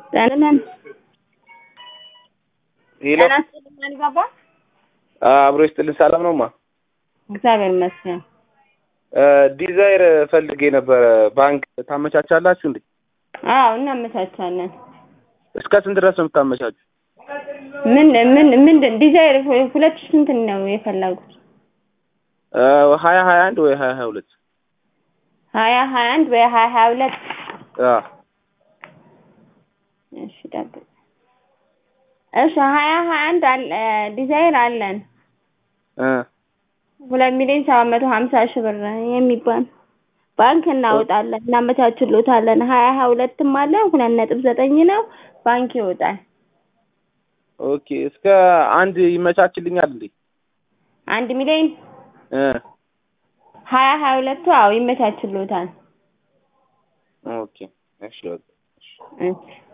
ጤናን ሄሎ ጤና ይስጥልኝ ባባ። አብሮ ይስጥልን። ሰላም ነውማ? እግዚአብሔር ይመስገን። ዲዛይር ፈልጌ ነበረ። ባንክ ታመቻቻላችሁ እንዴ? አዎ እናመቻቻለን። እስከ ስንት ድረስ ነው የምታመቻቹ? ምን ምን ምንድን ዲዛይር ሁለት ሺህ ስንት ነው የፈለጉት? ሀያ ሀያ አንድ ወይ ሀያ ሀያ ሁለት ሀያ ሀያ አንድ ወይ ሀያ ሀያ ሁለት እሺ ጠብቅ። እሺ ሀያ ሀያ አንድ አለ ዲዛይር አለን ሁለት ሚሊዮን ሰባት መቶ ሀምሳ ሺህ ብር የሚባል ባንክ እናወጣለን እናመቻችሎታለን። ሀያ ሀያ ሁለትም አለ ሁለት ነጥብ ዘጠኝ ነው ባንክ ይወጣል። ኦኬ እስከ አንድ ይመቻችልኛል እንዴ? አንድ ሚሊዮን እ ሀያ ሀያ ሁለቱ አዎ ይመቻችሎታል። ኦኬ እሺ በቃ እሺ። እሺ